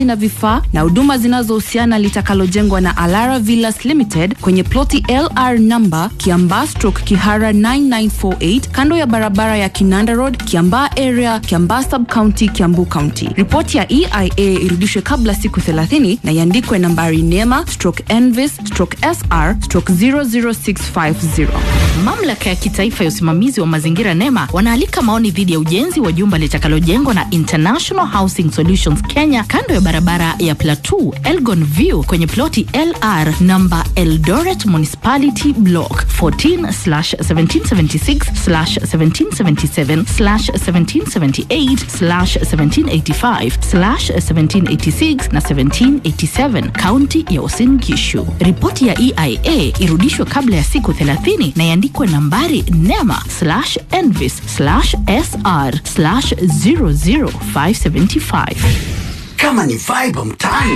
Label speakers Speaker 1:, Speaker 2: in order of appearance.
Speaker 1: na vifaa na huduma zinazohusiana litakalojengwa na Alara Villas Limited kwenye ploti LR number Kiambaa stroke Kihara 9948 kando ya barabara ya Kinanda Road, Kiambaa area, Kiambaa sub county, Kiambu County. Ripoti ya EIA irudishwe kabla siku 30 na iandikwe nambari NEMA stroke ENVIS stroke SR stroke 00650.
Speaker 2: Mamlaka ya kitaifa ya usimamizi wa mazingira NEMA wanaalika maoni dhidi ya ujenzi wa jumba litakalojengwa na International Housing Solutions Kenya kando ya barabara ya Plateau Elgon View kwenye ploti LR namba Eldoret Municipality Block 14 1776 1777 1778 1785 1786 na 1787 kaunti ya Uasin Gishu. Ripoti ya EIA irudishwe kabla ya siku 30 na iandikwe nambari NEMA envis SR 00575.
Speaker 3: Kama ni vibe mtaani